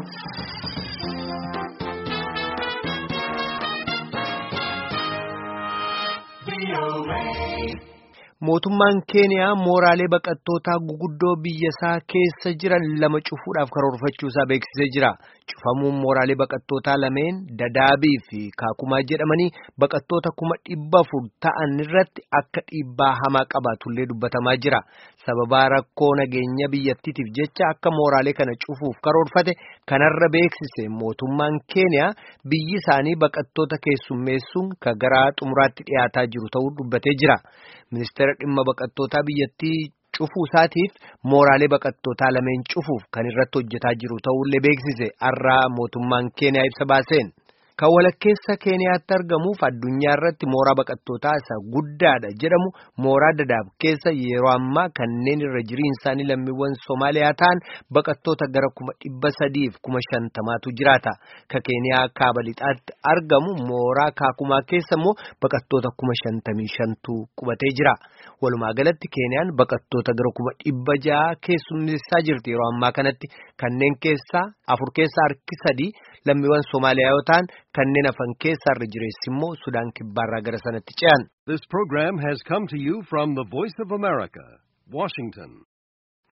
Mootummaan Keeniyaa mooraalee baqattootaa guguddoo biyyasaa keessa jiran lama cufuudhaaf karoorfachuusaa beeksisee jira. Cufamuun mooraalee baqattootaa lameen Dadaabii fi Kaakumaa jedhamanii baqattoota kuma dhibba afur ta'an irratti akka dhiibbaa hamaa qabaatullee dubbatamaa jira. Sababaa rakkoo nageenya biyyattiitiif jecha akka mooraalee kana cufuuf karoorfate kanarra beeksise mootummaan Keeniyaa biyyi isaanii baqattoota keessummeessuun ka gara xumuraatti dhiyaataa jiru ta'uu dubbatee jira. Ministeera dhimma baqattootaa biyyattii cufuu isaatiif mooraalee baqattootaa lameen cufuuf kan irratti hojjetaa jiru ta'ullee beeksise har'aa mootummaan Keeniyaa ibsa baaseen. Kan walakkeessa Keeniyaatti argamuuf addunyaa irratti mooraa baqattootaa isa guddaadha jedhamu mooraa Dadaab keessa yeroo ammaa kanneen irra jiriin isaanii lammiiwwan Somaaliyaa ta'an baqattoota gara kuma dhibba sadiif kuma shantamaatu jiraata. Ka Keeniyaa kaaba lixaatti argamu mooraa Kaakumaa keessa immoo baqattoota kuma shantamii shantu qubatee jira. Walumaa galatti Keeniyaan baqattoota gara kuma dhibba ja'a keessummeessaa jirti yeroo ammaa kanatti kanneen keessaa afur keessaa harki sadii lammiiwwan Somaaliyaa yoo ta'an kanneen hafan keessaa irra jireessi immoo Sudaan kibbaarraa gara sanatti ce'an. This program has come to you from the Voice of America, Washington.